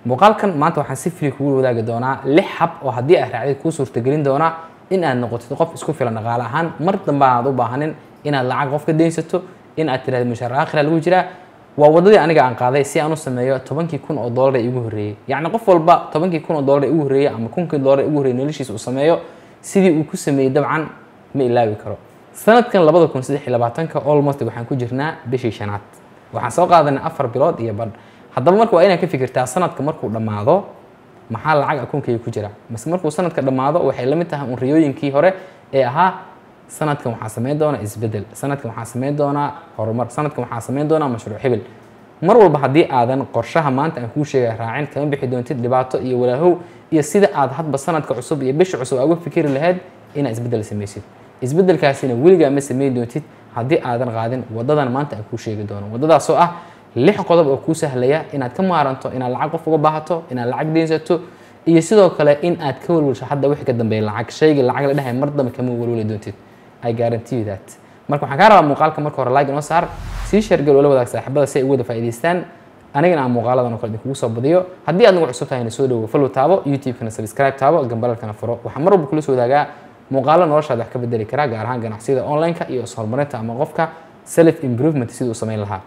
muuqaalkan maanta waxaan si free kugu wadaagi doonaa lix hab oo haddii aad raacdid kuu suurtagelin doonaa in aad noqotid qof isku filan dhaqaale ahaan mar dambe aad u baahanin inaad lacag qof ka daynsato in aad tirahdo mushaar aakhira lagu jiraa waa wadadii aniga aan qaaday si aan u sameeyo tobankii kun oo doolar ee igu horreeyey yacni qof walba tobankii kun oo doolar ee igu horreeyey ama kunkii doolar ee igu horreeyey noloshiisa uu sameeyo sidii uu ku sameeyey dabcan ma ilaawi karo sanadkan labada kun saddex iyo labaatanka almost waxaan ku jirnaa bishii shanaad waxaan soo qaadanay afar bilood iyo badh haddaba marka waa inaad ka fikirtaa sanadka markuu dhammaado maxaa lacag akoonkayga ku jira mase markuu sanadka dhammaado waxay la mid tahay un riyooyinkii hore ee ahaa sanadkan waxaa samayn doonaa isbedel sanadkan waxaa samayn doonaa horumar sanadkan waxaa samayn doonaa mashruuc hebel mar walba haddii aadan qorshaha maanta aan kuu sheegay raacin kama bixi doontid dhibaato iyo walaahow iyo sida aad hadba sanadka cusub iyo bisha cusub uga fikiri lahayd inaad isbedel samaysid isbedelkaasina weligaa ma samayn doontid haddii aadan qaadin wadadan maanta aan kuu sheegi doono wadadaasoo ah lix qodob oo kuu sahlaya inaad ka maaranto inaad lacag qof uga baahato inaad lacag deynsato iyo sidoo kale in aad ka walwalsho hadda wixii ka dambeeya lacag shayga lacag la dhahay mar dambe kama walwali doontid I guarantee you that marka waxaan kaa rabaa muuqaalka marka hore like inoo saar sii sheergal oo la wadaag saaxiibada si ay ugu wada faa'iidaystaan anigana aan muuqaaladan oo kale idinkugu soo badiyo haddii aad nagu cusub tahayna soo dhowo follow taabo youtube-kana subscribe taabo gambalalkana furo waxaan mar walba kula soo wadaagaa muuqaalo noloshaada wax ka bedeli kara gaar ahaan ganacsiyada online-ka iyo ishorumarinta ama qofka self improvement siduu u samayn lahaa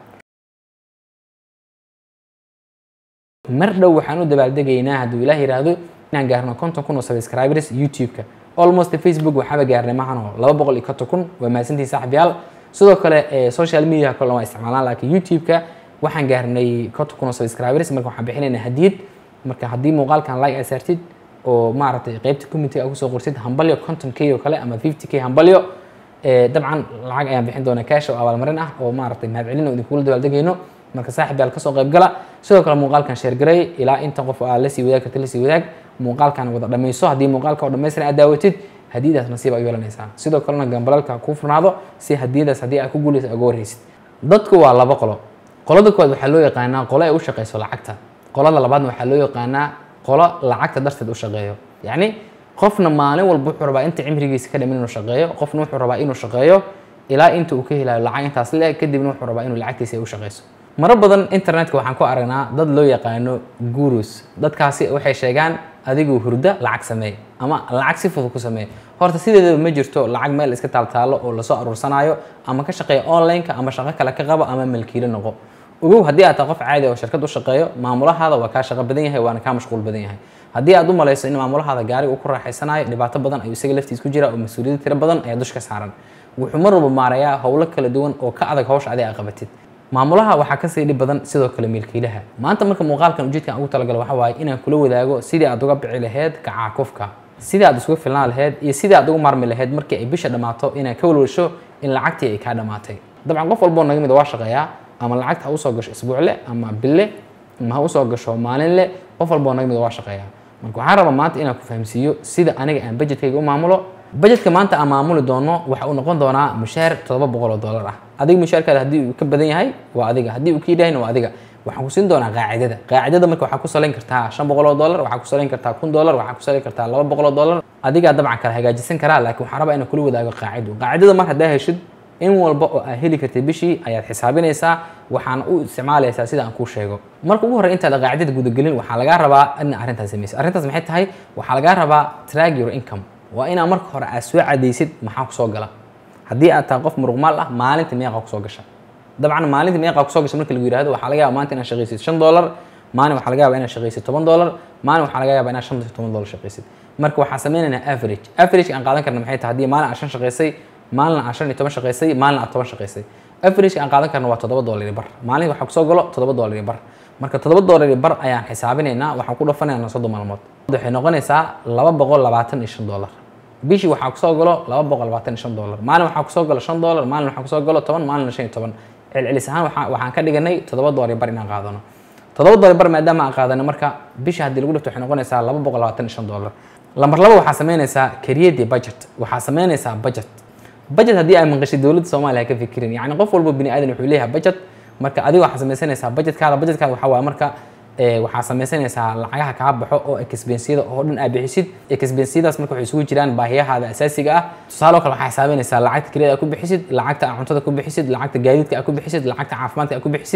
mar dhow waxaan u dabaaldegaynaa hadduu ilaah yidhaahdo inaan gaarno konton kun oo subscribers youtube-ka almost facebook waxaaba gaarnay maxano laba boqol iyo konton kun waa mahadsantihi saaxiibyaal sidoo kale social media kale waa isticmaalaan laakiin youtube-ka waxaan gaarnay konton kun oo subscribers marka waxaan bixinaynaa hadiyad marka haddii muuqaalkan like aad saartid oo maaragtay qeybta community aad kusoo qortid hambalyo konton k oo kale ama fifty k hambalyo dabcan lacag ayaan bixin doonaa cash oo abaalmarin ah oo maaragtay mahadcelin oo idinkugula dabaaldegayno marka saaxib yaal kasoo qayb gala sidoo kale muuqaalkan sheergaray ilaa inta qof aa lasii wadaag karta lasii wadaag muuqaalkan wada dhammayso haddii muuqaalka oo dhammaystiran aad daawatid hadiyadaas nasiib aad yeelanaysaa sidoo kalena gambalalka kuu furnaado si hadiyadaas haddii aad ku guulaysa uga warhaysid dadku waa laba qolo qolada koowaad waxaa loo yaqaanaa qolo ay u shaqayso lacagta qolada labaadna waxaa loo yaqaanaa qolo lacagta darteed u shaqeeyo yacni qofna maalin walba wuxuu rabaa inta cimrigiisa ka dhiman inuu shaqeeyo qofna wuxuu rabaa inuu shaqeeyo ilaa inta uu ka helayo lacag intaas le kadibna wuxuu rabaa inuu lacagtiisa ay u shaqayso maro badan internetka waxaan ku aragnaa dad loo yaqaano gurus dadkaasi waxay sheegaan adigu hurda lacag sameey ama lacag si fudud ku sameey horta sideedaba ma jirto lacag meel iska taaltaalo oo lasoo aruursanayo ama ka shaqeeya online-ka ama shaqo kale ka qabo ama malkiilo noqo ogow haddii aad tahay qof caadi oo shirkad u shaqeeyo maamulahaada waa kaa shaqo badan yahay waana kaa mashquul badan yahay haddii aad u malayso in maamulahaada gaariga uu ku raaxaysanayo dhibaato badan ayuu isaga laftiis ku jira oo mas-uuliyad tiro badan ayaa dush ka saaran wuxuu mar walba maarayaa howlo kala duwan oo ka adag hawsha adi aa qabatid maamulaha waxaa kasii dhib badan sidoo kale milkiilaha maanta marka muuqaalkan ujeedkan aan ugu talagalo waxa waaye inaan kula wadaago sidii aad uga bici laheyd kacaakufka sidii aad isugu filnaan laheyd iyo sidii aad ugu maarmi laheyd markii ay bisha dhammaato inaad ka walwalsho in lacagtii ay kaa dhammaatay dabcan qof walboo naga mid waa shaqeeyaa ama lacagta ha usoo gasho isbuucle ama bille ama ha usoo gasho maalinle qof walboo naga mid waa shaqeeyaa marka waxaan rabaa maanta inaan ku fahamsiiyo sida aniga aan budgetkayga u maamulo budgetka maanta aan maamuli doono waxa uu noqon doonaa mushaar todoba boqol oo dollar ah adiga mushaarkaada haddii uu ka badan yahay waa adiga haddii uu ka yidhahayna waa adiga waxaan ku siin doonaa qaacidada qaacidada marka waxaa ku salayn kartaa shan boqol oo dollar waxaa ku salayn kartaa kun dollar waxaa ku salayn kartaa laba boqol oo dollar adigaa dabcan kala hagaajisan karaa laakiin waxaan rabaa inaan kula wadaago qaacido qaacidada mar haddaa heshid in walba oo aad heli kartay bishii ayaad xisaabinaysaa waxaana u isticmaalaysaa sida aan kuu sheego marka ugu horey intaad qaacidada gudagelin waxaa lagaa rabaa in arrintaas samaysid arrintaas maxay tahay waxaa lagaa rabaa track your income waa inaa marka hore aad soo cadaysid maxaa kusoo gala haddii aad tahay qof muruqmaal ah maalinta meeqa kusoo gasha dabcan maalinta meeqa kusoo gasha marka lagu yihahdo waxaa laga yaaba maanta inaad shaqaysid shan dollar maalin waxaa laga yaaba inaad shaqaysid toban dollar maalin waxaa laga yaaba inaad shan iyo toban dollar shaqaysid marka waxaan sameynaynaa average average aan qaadan karna maxay tahay haddii maalin aad shan shaqaysay maalin aad shan iyo toban shaqaysay maalin aad toban shaqaysay average aan qaadan karna waa toddoba dollar iyo bar maalin waxaa kusoo galo toddoba dollar iyo bar marka toddoba dollar iyo bar ayaan xisaabinaynaa waxaan ku dhafanaynaa soddon maalmood waxay noqonaysaa laba boqol labaatan iyo shan dollar bishii waxaa kusoo galo laba boqol labaatan iyo shan dollar maalin waxaa kusoo galo shan dollar maalin waxaa kusoo galo toban maalin shan iyo toban celcelis ahaan waxaa waxaan ka dhiganay toddoba dollar iyo bar inaan qaadano toddoba dollar bar maadaama aan qaadano marka bishii haddii lagu dhifto waxay noqonaysaa laba boqol labaatan iyo shan dollar lambar laba waxaa sameynaysaa create budget waxaa sameynaysaa budget budget haddii ay maqashay dowladda soomaaliya ka fikirin yacni qof walba bini aadan wuxuu leeyahay budget marka adiga waxaa sameysanaysaa budgetkaada budgetkaada waxaa waaye marka waxaa sameysanaysaa lacagaha kaa baxo oo expensyada oo dhan aad bixisid expensyadaas marka waxay isugu jiraan baahiyahaada asaasiga ah tusaale kale waxaa xisaabinaysaa lacagta kirada aad ku bixisid lacagta aad cuntada ku bixisid lacagta gaadiidka aad ku bixisid lacagta caafimaadka aad ku bixisid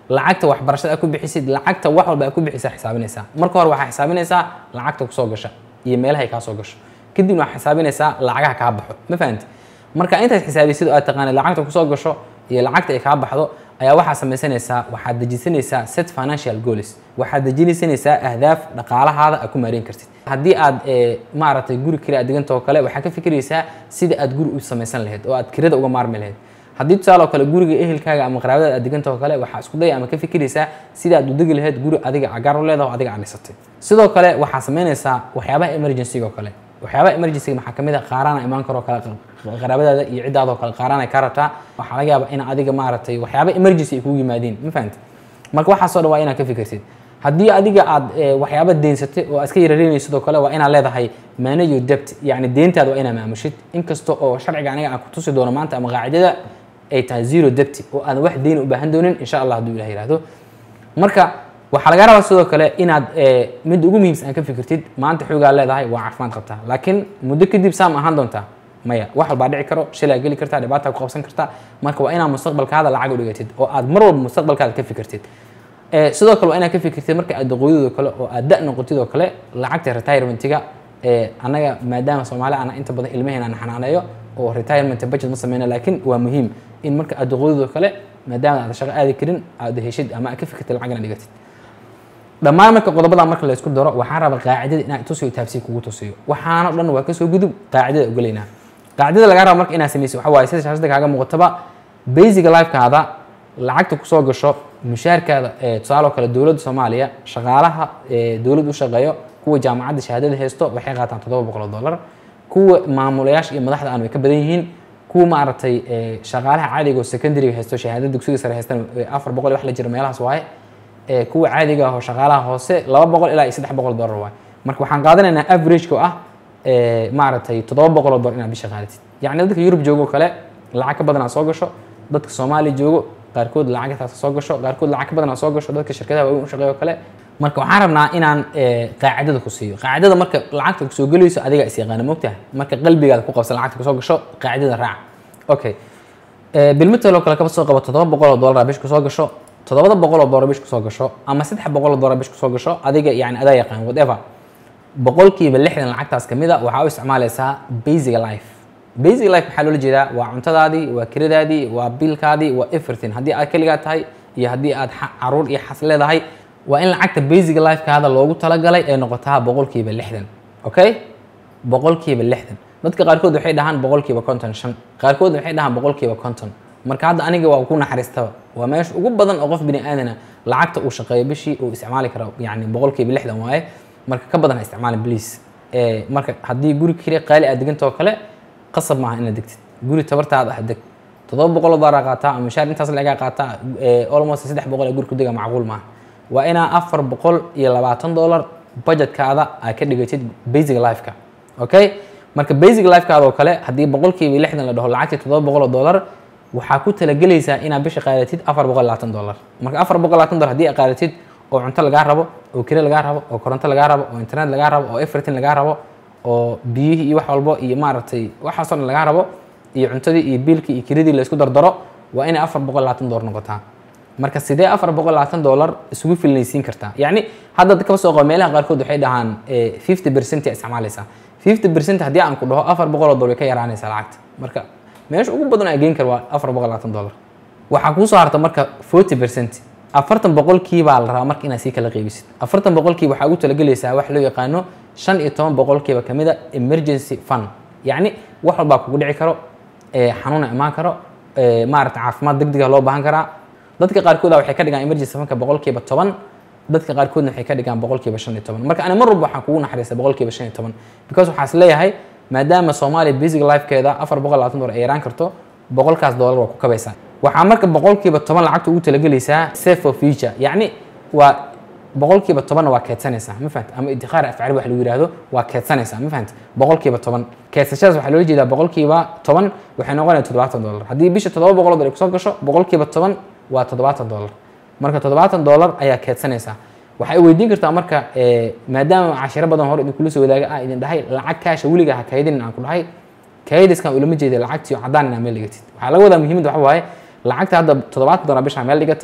lacagta waxbarashada aad ku bixisid lacagta wax walba aad ku bixisa xisaabinaysaa marka hore waxaa xisaabinaysaa lacagta kusoo gasha iyo meelahay kaa soo gasho kadibna waxaa xisaabinaysaa lacagaha kaa baxo ma fahanti marka intaad xisaabisid oo aad taqaanid lacagta kusoo gasho iyo lacagta ay kaa baxdo ayaa waxaa samaysanaysaa waxaad dejisanaysaa set financial goals waxaad dejinaysanaysaa ahdaaf dhaqaalahaada aad ku maareyn kartid haddii aad maaragtay guri kale aad diganta oo kale waxaad ka fikiraysaa sida aad guri u samaysan lahayd oo aad kirada uga maarmi lahayd haddii tusaale oo kale guriga ehelkaaga ama qaraabadaad aad diganta oo kale waxaa isku daya ama ka fikiraysaa sida aad u degi lahayd guri adiga cagaar u leedaho adiga aad dhisatay sidoo kale waxaa samaynaysaa waxyaabaha emergencyga oo kale waxyaabaha emergencyga maxaa kamid a qaaraana imaan karoo kale qaraabadaada iyo ciddaada oo kale qaaraan ay kaa rabtaa waxaa laga yaabaa in adiga maaragtay waxyaaba emergency ay kugu yimaadiin ma fahamti marka waxaasoo dhan waa inaad ka fikirtid haddii adiga aad waxyaaba deensatay oo aad iska yarareynaysid sidoo kale waa inaad leedahay manage your debt yacni deyntaada waa inaad maamushid inkasta oo sharciga aniga aan ku tusi doono maanta ama qaacidada ay tahay zero debt oo aadan wax deyn u baahan doonin insha allah hadduu ilah yihahdo marka waxaa laga rabaa sidoo kale inaad midda ugu muhiimsan aad ka fikirtid maanta xoogaa leedahay waa caafimaad qabtaa laakiin muddo kadib saam ahaan doontaa maya wax walbaa dhici karo shilaa geli kartaa dhibaata ku qabsan kartaa marka waa inaad mustaqbalkaada lacag u dhigatid oo aad mar walba mustaqbalkaada ka fikirtid sidoo kale waa inaad ka fikirtid marka aad daqooyadoo kale oo aad da noqotid oo kale lacagta retirementiga annaga maadaama soomaali ana inta badan ilmaheena aan xanaaneeyo oo retirement budget ma sameyna laakiin waa muhiim in marka aad daqooyadoo kale maadaama aad shaqo aadi karin aad heshid ama aad ka fikirtid lacag inaad dhigatid dhammaan marka qodobada marka laysku daro waxaan rabaa qaacidada inaan tusiyo taabsiir kugu tusiyo waxaana dhan waa kasoo gudub qaacidada ogolaynaa qaacidada lagaa raba marka inaad samaysid waxa waaye sida shaashada kaaga muuqataba basic lifekaada lacagta kusoo gasho mushaarkaada tusaale oo kale dowladda soomaaliya shaqaalaha dowladda u shaqeeyo kuwa jaamacadda shahaadada haysto waxay qaataan toddoba boqol oo dollar kuwa maamulayaasha iyo madaxda aan way ka badan yihiin kuwa maaragtay shaqaalaha caadiga oo secondary haysto shahaadada dugsiga sare haystan afar boqol wax la jira meelahaas waaye kuwa caadiga ah oo shaqaalaha hoose laba boqol ilaa iyo saddex boqol dollar waaye marka waxaan qaadanaynaa average-ka ah maaragtay toddoba boqol oo dollar inaad bisha qaadatid yacni dadka yurub joogo oo kale lacag ka badan aad soo gasho dadka soomaaliya joogo qaarkood lacagtaas soo gasho qaarkood lacag ka badan aad soo gasho dadka shirkadaha waaweyn u shaqeeyo oo kale marka waxaan rabnaa inaan qaacidada ku siiyo qaacidada marka lacagta kusoo gelayso adiga is yaqaana mogtahay marka qalbigaada ku qabsan lacagta kusoo gasho qaacidada raaca okay bilmitalo kale kaba soo qabo toddoba boqol oo dollar bish kusoo gasho toddobada boqol oo dollar bish kusoo gasho ama saddex boqol oo dollar bish kusoo gasho adiga yani adaa yaqaan whatever boqolkiiba lixdan lacagtaas kamid a waxaa u isticmaalaysaa basic life basic life maxaa loola jeedaa waa cuntadaadii waa kiradaadii waa biilkaadii waa everything haddii aad keligaa tahay iyo haddii aad caruur iyo xas leedahay waa in lacagta basic lifekaada loogu talagalay ay noqotaa boqolkiiba lixdan okay boqolkiiba lixdan dadka qaarkood waxay dhahaan boqolkiiba konton shan qaarkood waxay dhahaan boqolkiiba konton marka hadda aniga waa ku naxariistaba waa meesha ugu badan oo qof bini aadana lacagta uu shaqeeyo bishii uu isticmaali karo yani boqolkiiba lixdan waaye marka ka badan ha isticmaalin please marka haddii guri kale qaali aad deganta oo kale qasab maaha inaad degtid guri tabartaada ah deg toddoba boqol oo dollar qaataa ama mushaar intaas lagaa qaataa almost saddex boqol ee guri ku dega macquul maaha waa inaa afar boqol iyo labaatan dollar budgetkaada aad ka dhigatid basic lifeka okay marka basic lifekaada oo kale haddii boqolkiiba lixdan la dhaho lacagtii toddoba boqol oo dollar waxaa ku talagelaysaa inaad bisha qaadatid afar boqol labaatan dollar marka afar boqol labaatan dollar haddii aad qaadatid oo cunto lagaa rabo oo kire lagaa rabo oo koronto lagaa rabo oo internet lagaa rabo oo everything lagaa rabo oo biyihii iyo wax walbo iyo maaragtay waxaasoo dhan lagaa rabo iyo cuntadii iyo biilkii iyo kiradii la isku dardaro waa inay afar boqol labaatan dollar noqotaa marka sidee afar boqol labaatan dollar isugu filnaysiin kartaa yacni hadda kaba soo qabo meelaha qaarkood waxay dhahaan fifty percent yaa isticmaalaysaa fifty percent haddii aan ku dhaho afar boqol oo dollar way ka yaraanaysaa lacagta marka meesha ugu badan aa geen kara waa afar boqol labaatan dollar waxaa kuusoo harta marka forty percent afartan boqolkiibaa la rabaa marka inaad sii kala qeybisid afartan boqolkiiba waxaa ugu talagelaysaa wax loo yaqaano shan iyo toban boqolkiiba kamid a emergency fund yacni wax walbaa kugu dhici karo xanuuna imaan karo maarata caafimaad deg dega loo baahan karaa dadka qaarkooda waxay ka dhigaan emergency fundka boqolkiiba toban dadka qaarkoodna waxay ka dhigaan boqolkiiba shan iyo toban marka ani mar walba waxaan kugu naxariista boqolkiiba shan iyo toban because waxaa is leeyahay maadaama soomaaliya basic lifekeeda afar boqol labaatan dollar ay yaraan karto boqolkaas dollar waa ku kabaysaa waxaa marka boqolkiiba toban lacagta ugu talagelaysaa safe for future yacni waa boqolkiiba tobanna waa keedsanaysaa ma fahamta ama idikhaar afcali wax lagu yihahdo waa keedsanaysaa ma fahamta boqolkiiba toban keedsashadaas waxaa loola jeedaa boqolkiiba toban waxay noqonaya toddobaatan dollar haddii bisha toddoba boqol dollar ay kusoo gasho boqolkiiba toban waa toddobaatan dollar marka toddobaatan dollar ayaa keedsanaysaa waxay weydiin kartaa marka maadaama cashiro badan hore idinkula soo wadaaga ah idin dhahay lacag kaasha weliga ha kaydinin aan ku dhahay kaydiskan ulama jeeda lacagtii caddaan inaa meel dhigatid waxaa laga wadaa muhiimadda waxa waaye lacagta hadda toddobaatan dollar bishaa meel dhigatay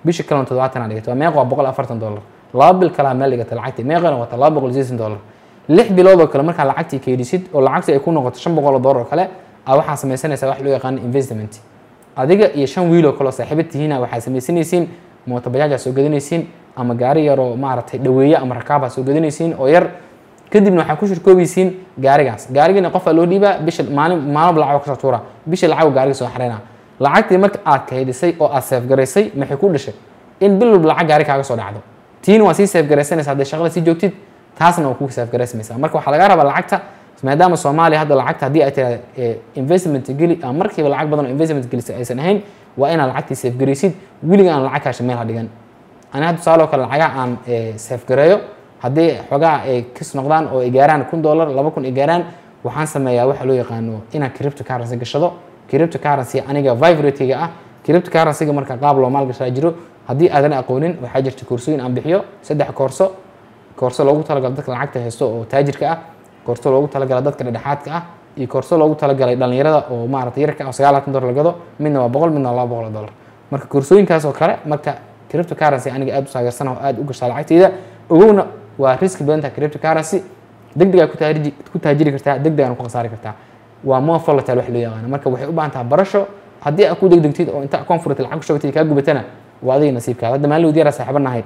bisha kalena toddobaatan aa dhigata waa meeqa waa boqol afartan dollar laba bil kalaa meel dhigata lacagtii meeqana wata laba boqol sideetan dollar lix bilood oo kale markaa lacagtii keydisid oo lacagtii ay ku noqoto shan boqol oo dollar oo kale a waxaa samaysanaysaa wax loo yaqaano investment adiga iyo shan wiil oo kale oo saaxiiba tihiina waxaa samaysanaysiin mooto bajaajaa soo gadanaysiin ama gaari yaroo maaragtay dhaweeye ama rakaabaa soo gadanaysiin oo yar kadibna waxaa ku shirkoobaysiin gaarigaas gaarigina qofaa loo dhiibaa bisha maalin maalmoba lacag kasoo tuura bisha lacag gaariga soo xareynaa lacagtii marka aad kaydisay oo aad seefgaraysay maxay ku dhashay in bil walba lacag gaari kaaga soo dhacdo tiina waa sii seefgaraysanaysa hadday shaqada sii joogtid taasna waa kuu seefgaraysamaysaa marka waxaa laga rabaa lacagta maadaama soomaaliya hadda lacagta haddii ay tirahda investment geli ama markiiba lacag badan oo investment gelisa aysan ahayn waa inaad lacagtii seefgaraysid weliga aan lacag kaasha meel ha dhigan ani hadda tusaale oo kale lacagaha aan seefgareeyo haddii xoogaa ay kas noqdaan oo ay gaaraan kun dollar laba kun ay gaaraan waxaan sameeyaa waxa loo yaqaano inaan crypto currency gashado crypto currency aniga vibratiga ah crypto currencyga marka qaab loo maalgashaa jiro haddii aadan aqoonin waxaa jirta koorsooyin aan bixiyo saddex koorso koorso loogu talagalo dadka lacagta haysto oo taajirka ah koorso loogu talagala dadka dhexdhexaadka ah iyo koorso loogu talagalay dhalinyarada oo maarata yarka ah oo sagaalaatan dollar lagado midna waa boqol midna waa laba boqol oo dollar marka koorsooyinkaas oo kale marka crypto currency aniga aad u saageersan oo aad u gashaa lacagteyda ogowna waa riski badanta crypto currency deg deg aa ku taajiri ku taajiri kartaa deg deg aan ku khasaari kartaa waa more volatile wax loo yaqaano marka waxay u baahan tahay barasho haddii aad ku degdegtid oo inta comfort lacag ku shogtid kaa gubatana waa adiga nasiibkaada hadda maalin wadiyaraa saaxiiba nahayd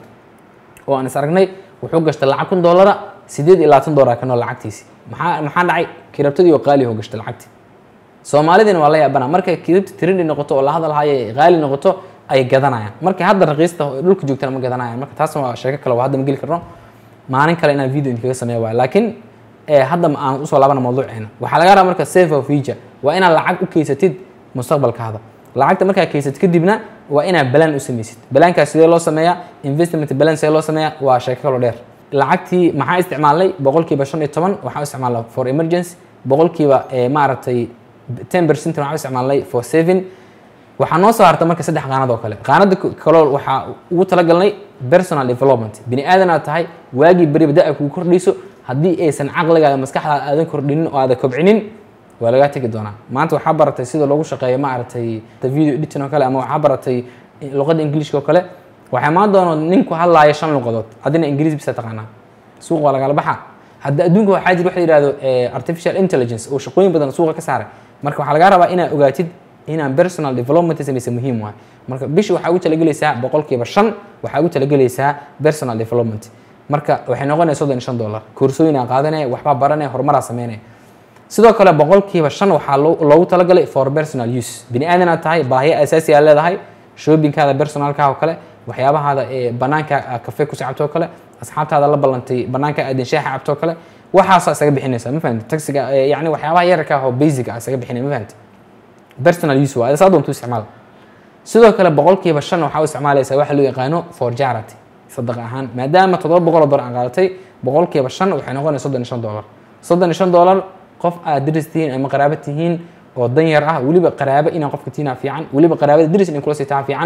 oo aan is aragnay wuxuu gashtay lacag kun dollara sideed iyo labaatan dollar kanoo lacagtiisi maxaa maxaa dhacay kiribtadii oo qaali oo gashtay lacagti soomaalidina waa la yaabana markay kiribta trindi noqoto oo la hadalhayo qaali noqoto ay gadanayaan markay hadda raqiista dhulka joogtana ma gadanayaan marka taasna waa sheeko kale waa hadda ma geli karno maalin kale inaan video idinkaga sameeyo waay laakiin hadda aan usoo laabana mawduuceena waxaa laga rabaa marka safe of future waa inaad lacag u keysatid mustaqbalkaada lacagta markaa keysatid kadibna waa inaad balaan u samaysid balaankaas sidee loo sameeyaa investment balan sidee loo sameeyaa waa sheeko kaloo dheer lacagtii maxaa isticmaalnay boqolkiiba shan iyo toban waxaa isticmaalnay for emergency boqolkiiba maaragtay ten percent waxaa isticmaalnay for saving waxaa noo soo harta marka saddex qaanad oo kale qaanada kaloo waxaa ugu talagalnay personal development bini aadan aad tahay waagii beriba da-a kugu kordhayso haddii aysan caqligaada maskaxdaada aadan kordhinin oo aada kobcinin waa lagaa tegi doonaa maanta waxaa baratay sida loogu shaqeeyo maaragtay video editing oo kale ama waxaa baratay luqadda ingiliishka oo kale waxaa imaan doona ninku hadlaaya shan luqadood adina ingiriis bisa taqaanaa suuq waa lagala baxa hadda adduunka waxaa jira waxa la yihahdo artificial intelligence oo shaqooyin badan suuqa ka saaray marka waxaa lagaa rabaa inaad ogaatid inaan personal development samaysa muhiim waay marka bishi waxaa ugu talagelaysaa boqolkiiba shan waxaa ugu talagelaysaa personal development marka waxay noqonaya soddon iyo shan dollar koorsooyin aan qaadanaya waxbaa baranaya horumaraa sameynaya sidoo kale boqolkiiba shan waxaa loogu talagalay for personal use bini aadan aad tahay baahiyo asaasi aad leedahay shoppingkaada personalka oo kale waxyaabahaada ee banaanka kafe ku cabto oo kale asxaabtaada la ballantay banaanka aadin shaaxa cabto oo kale waxaasaa isaga bixinaysa ma fahamti taxiga yani waxyaabaha yararka ah oo basic ah isaga bixinaya ma fahamti personal use waa saa doontu isticmaal sidoo kale boqolkiiba shan waxaa u isticmaalaysaa waxa loo yaqaano for jarity sadaqa ahaan maadaama toddoba boqol oo dollar aan qaadatay boqolkiiba shan waxay noqonaysa soddon iyo shan dollar soddon iyo shan dollar qof aad diris tihiin ama qaraabo tihiin oo dan yar ah weliba qaraabo inaan qofka tiinaa fiican weliba qaraabada diris in kula siitaa fiican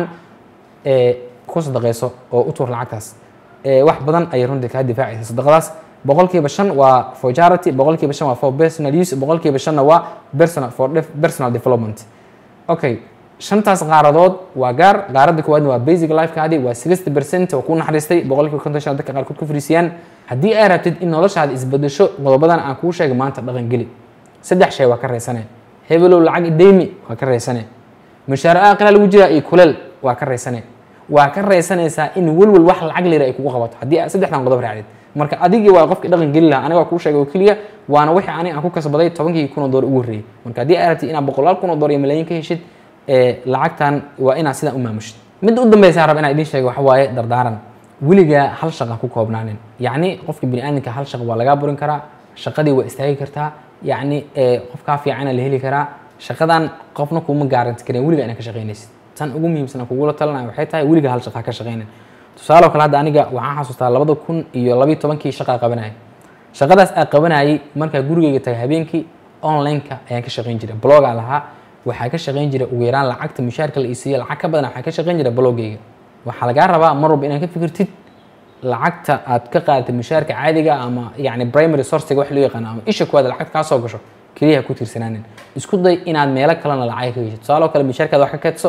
ku sadaqayso oo u tuur lacagtaas wax badan ayay runtii kaa difaacaysa sadaqadaas boqolkiiba shan waa for charity boqolkiiba shan waa for personal use boqolkiiba shanna waa personal for personal development okay shantaas qaaradood waa gaar qaaradda koowaadna waa basic lifekaadi waa sixty percent oo ku naxariistay boqolkiiba konton shan dadka qaarkood ku fariisiyaan haddii ay rabtid in noloshaada isbedesho qodobadan aan kuu sheegay maanta dhaqan geli saddex shay waa ka reysane hebelow lacag ideymi waa ka reysane mushaar aqila lagu jiraa iyo kuleel waa ka reysane waa ka reysanaysaa in welwel wax lacag lira ay kugu qabato haddii aad saddexdan qodob raacdid marka adigii waa qofkii dhaqan geli lahaa aniga waa kuu sheegay oo keliya waana wixii ani aan ku kasbaday tobankii kun oo door ugu horreeyey marka haddii aad rabtid inaad boqolaal kun oo door iyo malaayiin ka heshid lacagtan waa inaad sidaan u maamushid midda u dambeysa raba inaan idiin sheego waxa waaye dardaaran weligaa hal shaqa ku koobnaanin yacni qofka bini aadamka hal shaqa waa lagaa burin karaa shaqadii waa istaagi kartaa yacni qofkaa fiicana la heli karaa shaqadan qofna kuma gaaranti karin weliga inaad ka shaqaynaysid tan ugu muhiimsan aan kugula talinaya waxay tahay weliga hal shaqa ka shaqaynin tusaale oo kale hadda aniga waxaan xasuustaa labada kun iyo labayo tobankii shaqaa qabanayay shaqadaas aan qabanayay markaa gurigeyga tagay habeenkii online-ka ayaan ka shaqayn jiray blogaa lahaa waxaa ka shaqayn jiray ugu yaraan lacagta mushaarka la isiiyo lacag ka badan waxaa ka shaqayn jiray blogeyga waxaa lagaa rabaa mar walba inaad ka fikirtid lacagta aad ka qaadatay mushaarka caadiga ama yani primary sourcega wax loo yaqaano ama isha kuwaad lacagta kaa soo gasho keliya ku tiirsanaanin isku day inaad meelo kalena lacag ka geshid tusaale oo kale mushaarkaada wax ka keedso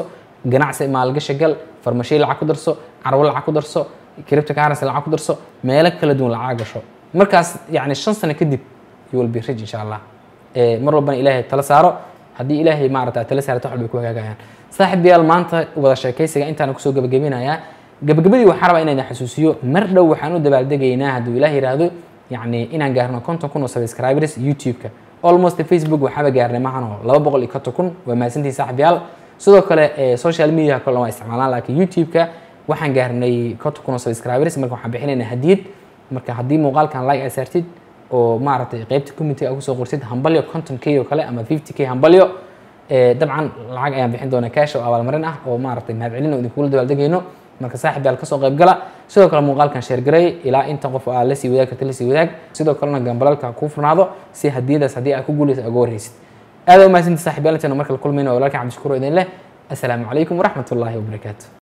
ganacsi maalgashi gal farmashiyo lacag ku darso carwo lacag ku darso cripto currency lacag ku darso meelo kala duwan lacag gasho markaas yacni shan sano kadib you will be rich insha allah mar walbana ilaahay tala saaro haddii ilaahay maarata tala saarto wax bay ku hagaagayaan saaxiibayaal maanta wada sheekaysiga intaan kusoo gabagabinayaa gabagabadii waxaa rabaa inaan xasuusiyo mar dhow waxaan u dabaaldegaynaa hadduu ilaah yiraahdo yacni inaan gaarno konton kun oo subscribers youtube-ka almost facebook waxaaba gaarnay maahan laba boqol iyo konton kun waa mahadsantihi saaxiibayaal sidoo kale social media kale waa isticmaalaan laakiin youtube-ka waxaan gaarnay konton kun oo subscribers marka waxaan bixinaynaa hadiyad marka haddii muuqaalkan like ay saartid oo maaragtay qeybta community a kusoo qorsid hambalyo conton k oo kale ama fifty k hambalyo dabcan lacag ayaan bixin doonaa cash oo abaalmarin ah oo maaragtay mahadcelin oo idinkula dabaaldegayno marka saaxib yaal kasoo qayb gala sidoo kale muuqaalkan sheer garay ilaa inta qof aa lasii wadaag karta lasii wadaag sidoo kalena gambalalka kuu furnaado si hadiyadaas haddii aad ku guulaysa uga warreysid aad u mahadsantii saaxib yaal intaynu markale kulmayno walaalkan cabdishakuur idin leh assalaamu calaykum waraxmat ullaahi wabarakaatu